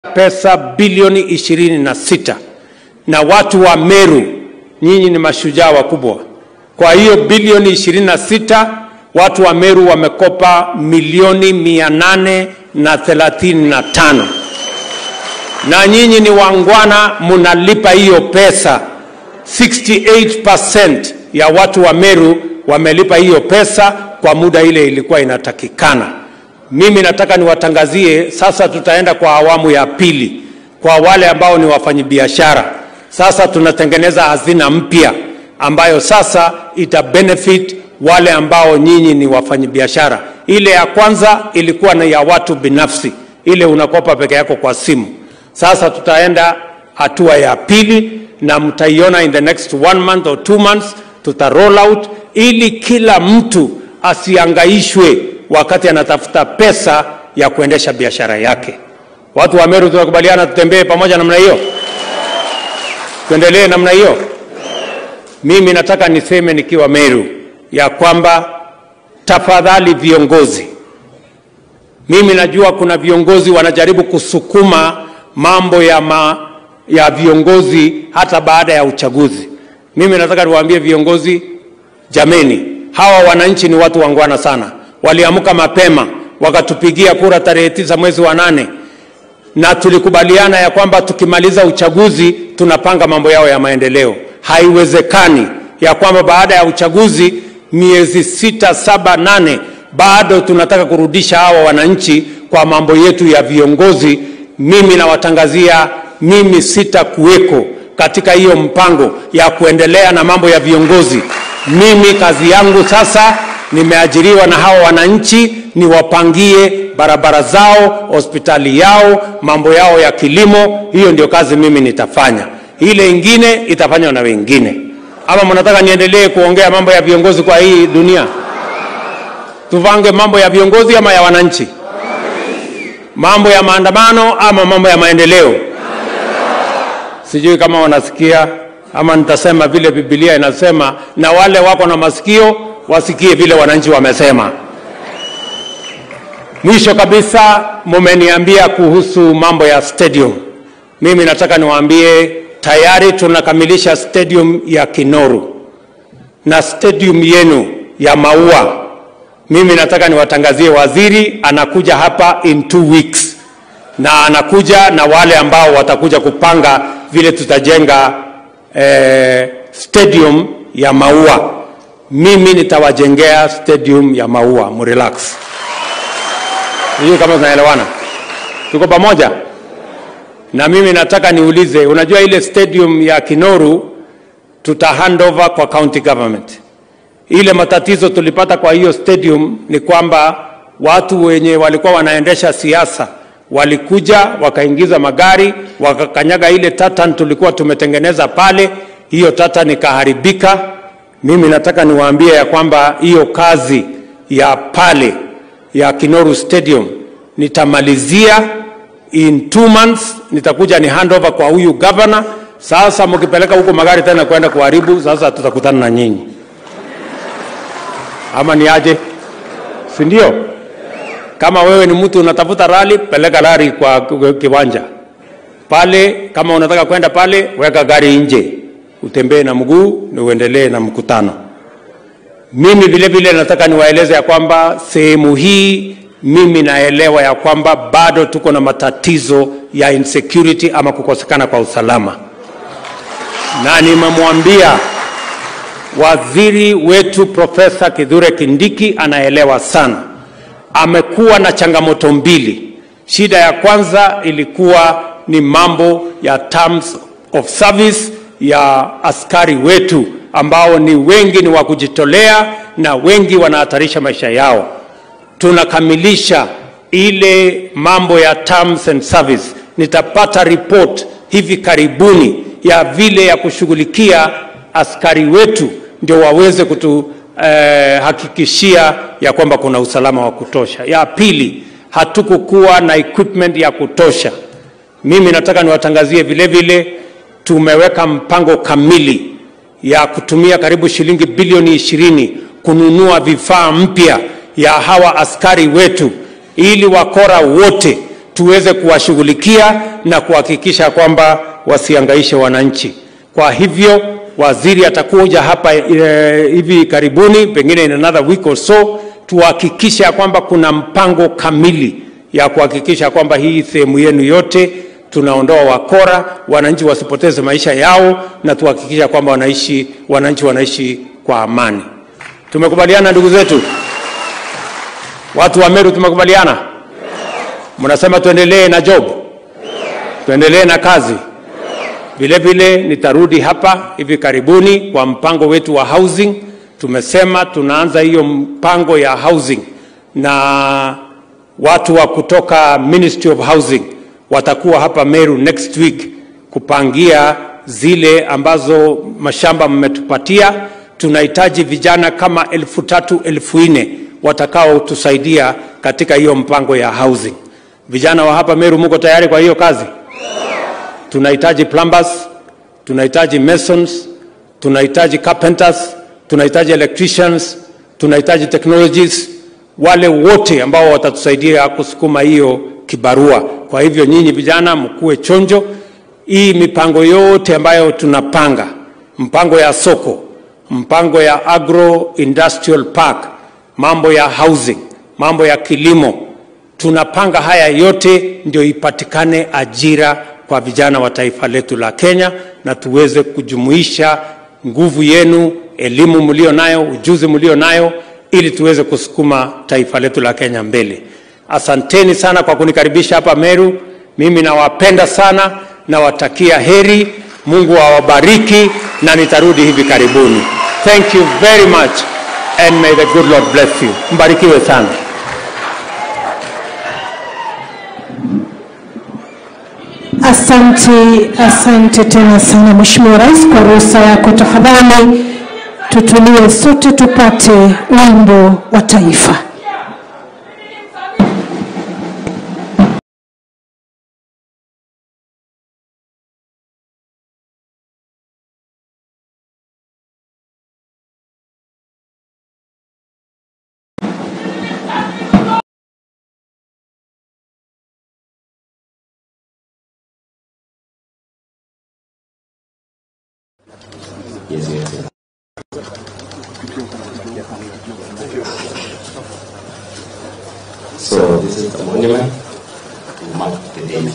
pesa bilioni ishirini na sita na watu wa Meru, nyinyi ni mashujaa wakubwa. Kwa hiyo bilioni ishirini na sita watu wa Meru wamekopa milioni mia nane na thelathini na tano na nyinyi ni wangwana, munalipa hiyo pesa. 68% ya watu wa Meru wamelipa hiyo pesa kwa muda ile ilikuwa inatakikana. Mimi nataka niwatangazie sasa, tutaenda kwa awamu ya pili kwa wale ambao ni wafanyabiashara. Sasa tunatengeneza hazina mpya ambayo sasa ita benefit wale ambao nyinyi ni wafanyabiashara. Ile ya kwanza ilikuwa ni ya watu binafsi, ile unakopa peke yako kwa simu. Sasa tutaenda hatua ya pili na mtaiona in the next one month or two months, tuta roll out ili kila mtu asiangaishwe wakati anatafuta pesa ya kuendesha biashara yake. Watu wa Meru tunakubaliana tutembee pamoja namna hiyo, tuendelee namna hiyo. Mimi nataka niseme nikiwa Meru ya kwamba tafadhali viongozi, mimi najua kuna viongozi wanajaribu kusukuma mambo ya, ma, ya viongozi hata baada ya uchaguzi. Mimi nataka niwaambie viongozi, jameni, hawa wananchi ni watu wangwana sana, waliamka mapema wakatupigia kura tarehe tisa mwezi wa nane na tulikubaliana ya kwamba tukimaliza uchaguzi tunapanga mambo yao ya maendeleo. Haiwezekani ya kwamba baada ya uchaguzi miezi sita, saba, nane bado tunataka kurudisha hawa wananchi kwa mambo yetu ya viongozi. Mimi nawatangazia, mimi sitakuweko katika hiyo mpango ya kuendelea na mambo ya viongozi. Mimi kazi yangu sasa, nimeajiriwa na hawa wananchi, niwapangie barabara zao, hospitali yao, mambo yao ya kilimo. Hiyo ndio kazi mimi nitafanya. Ile ingine itafanywa na wengine. Ama mnataka niendelee kuongea mambo ya viongozi kwa hii dunia? Tuvange mambo ya viongozi ama ya wananchi? Mambo ya maandamano ama mambo ya maendeleo? Sijui kama wanasikia ama nitasema vile Biblia inasema, na wale wako na masikio wasikie vile wananchi wamesema. Mwisho kabisa, mumeniambia kuhusu mambo ya stadium. Mimi nataka niwaambie tayari tunakamilisha stadium ya Kinoru na stadium yenu ya Maua. Mimi nataka niwatangazie, waziri anakuja hapa in two weeks, na anakuja na wale ambao watakuja kupanga vile tutajenga eh, stadium ya Maua. Mimi nitawajengea stadium ya Maua, mrelax. Sijui kama tunaelewana, tuko pamoja? Na mimi nataka niulize, unajua ile stadium ya Kinoru tuta hand over kwa county government. Ile matatizo tulipata kwa hiyo stadium ni kwamba watu wenye walikuwa wanaendesha siasa walikuja wakaingiza magari wakakanyaga ile tatan tulikuwa tumetengeneza pale, hiyo tatan ikaharibika. Mimi nataka niwaambie ya kwamba hiyo kazi ya pale ya Kinoru Stadium nitamalizia in two months, nitakuja ni hand over kwa huyu governor. Sasa mkipeleka huko magari tena kwenda kuharibu, sasa tutakutana na nyinyi, ama ni aje? Si ndio? Kama wewe ni mtu unatafuta rali, peleka rali kwa kiwanja pale. Kama unataka kwenda pale, weka gari nje, utembee na mguu na uendelee na mkutano. Mimi vile vile nataka niwaeleze ya kwamba sehemu hii mimi naelewa ya kwamba bado tuko na matatizo ya insecurity ama kukosekana kwa usalama, na nimemwambia waziri wetu Profesa Kithure Kindiki anaelewa sana. Amekuwa na changamoto mbili. Shida ya kwanza ilikuwa ni mambo ya terms of service ya askari wetu ambao ni wengi ni wa kujitolea na wengi wanahatarisha maisha yao. Tunakamilisha ile mambo ya terms and service. Nitapata report hivi karibuni ya vile ya kushughulikia askari wetu ndio waweze kutuhakikishia eh, ya kwamba kuna usalama wa kutosha. Ya pili, hatukukuwa na equipment ya kutosha. Mimi nataka niwatangazie vile vile tumeweka mpango kamili ya kutumia karibu shilingi bilioni ishirini kununua vifaa mpya ya hawa askari wetu ili wakora wote tuweze kuwashughulikia na kuhakikisha kwamba wasiangaishe wananchi. Kwa hivyo waziri atakuja hapa e, hivi karibuni, pengine in another week or so, tuhakikishe ya kwamba kuna mpango kamili ya kuhakikisha kwamba hii sehemu yenu yote tunaondoa wakora, wananchi wasipoteze maisha yao, na tuhakikisha kwamba wanaishi, wananchi wanaishi kwa amani. Tumekubaliana ndugu zetu, watu wa Meru, tumekubaliana? Mnasema tuendelee na job, tuendelee na kazi. Vile vile nitarudi hapa hivi karibuni kwa mpango wetu wa housing. Tumesema tunaanza hiyo mpango ya housing na watu wa kutoka Ministry of Housing watakuwa hapa Meru next week kupangia zile ambazo mashamba mmetupatia. Tunahitaji vijana kama elfu tatu elfu nne watakaotusaidia katika hiyo mpango ya housing. Vijana wa hapa Meru, muko tayari kwa hiyo kazi? Tunahitaji plumbers, tunahitaji masons, tunahitaji carpenters, tunahitaji electricians, tunahitaji technologies, wale wote ambao watatusaidia kusukuma hiyo kibarua. Kwa hivyo nyinyi vijana mkuwe chonjo. Hii mipango yote ambayo tunapanga, mpango ya soko, mpango ya agro industrial park, mambo ya housing, mambo ya kilimo, tunapanga haya yote ndio ipatikane ajira kwa vijana wa taifa letu la Kenya, na tuweze kujumuisha nguvu yenu, elimu mlio nayo, ujuzi mlio nayo, ili tuweze kusukuma taifa letu la Kenya mbele. Asanteni sana kwa kunikaribisha hapa Meru. Mimi nawapenda sana, nawatakia heri. Mungu awabariki na nitarudi hivi karibuni. Thank you very much and may the good Lord bless you. Mbarikiwe sana. Asante, asante tena sana Mheshimiwa Rais, kwa ruhusa yako, tafadhali tutulie sote tupate wimbo wa taifa. So this is the monument to mark the day.